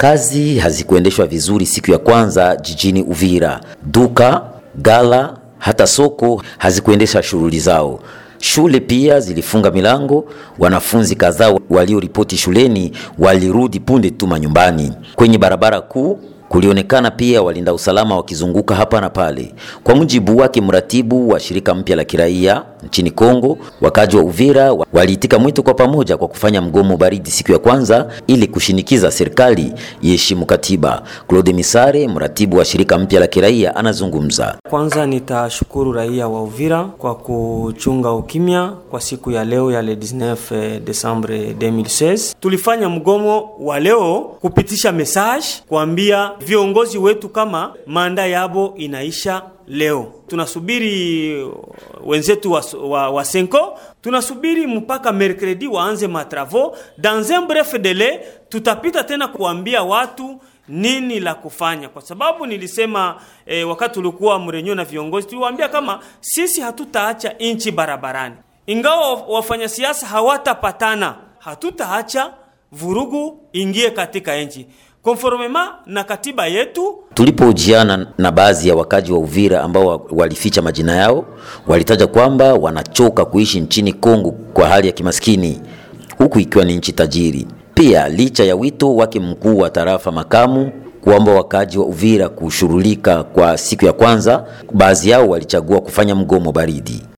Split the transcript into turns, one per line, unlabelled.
Kazi hazikuendeshwa vizuri siku ya kwanza jijini Uvira. Duka, gala, hata soko hazikuendesha shughuli zao. Shule pia zilifunga milango. Wanafunzi kadhaa walioripoti shuleni walirudi punde tu manyumbani. Kwenye barabara kuu kulionekana pia walinda usalama wakizunguka hapa na pale. Kwa mujibu wake mratibu wa shirika mpya la kiraia nchini Kongo, wakaji wa Uvira waliitika mwito kwa pamoja kwa kufanya mgomo baridi siku ya kwanza ili kushinikiza serikali iheshimu katiba. Claude Misare, mratibu wa shirika mpya la kiraia, anazungumza.
Kwanza nitashukuru raia wa Uvira kwa kuchunga ukimya kwa siku ya leo ya le 19 Desembre 2016. Tulifanya mgomo wa leo kupitisha message kuambia viongozi wetu kama manda yabo inaisha leo. Tunasubiri wenzetu wa, wa, wa Senko, tunasubiri mpaka mercredi waanze matravo. Dans un bref délai tutapita tena kuambia watu nini la kufanya, kwa sababu nilisema eh, wakati ulikuwa mrenyo na viongozi tuliwaambia kama sisi hatutaacha inchi barabarani, ingawa wafanya siasa hawatapatana, hatutaacha vurugu ingie katika nchi konformema na katiba yetu.
Tulipohojiana na baadhi ya wakaji wa Uvira ambao walificha majina yao, walitaja kwamba wanachoka kuishi nchini Kongo kwa hali ya kimaskini, huku ikiwa ni nchi tajiri. Pia licha ya wito wake mkuu wa tarafa makamu kuomba wakaji wa Uvira kushughulika kwa siku ya kwanza, baadhi yao walichagua kufanya mgomo baridi.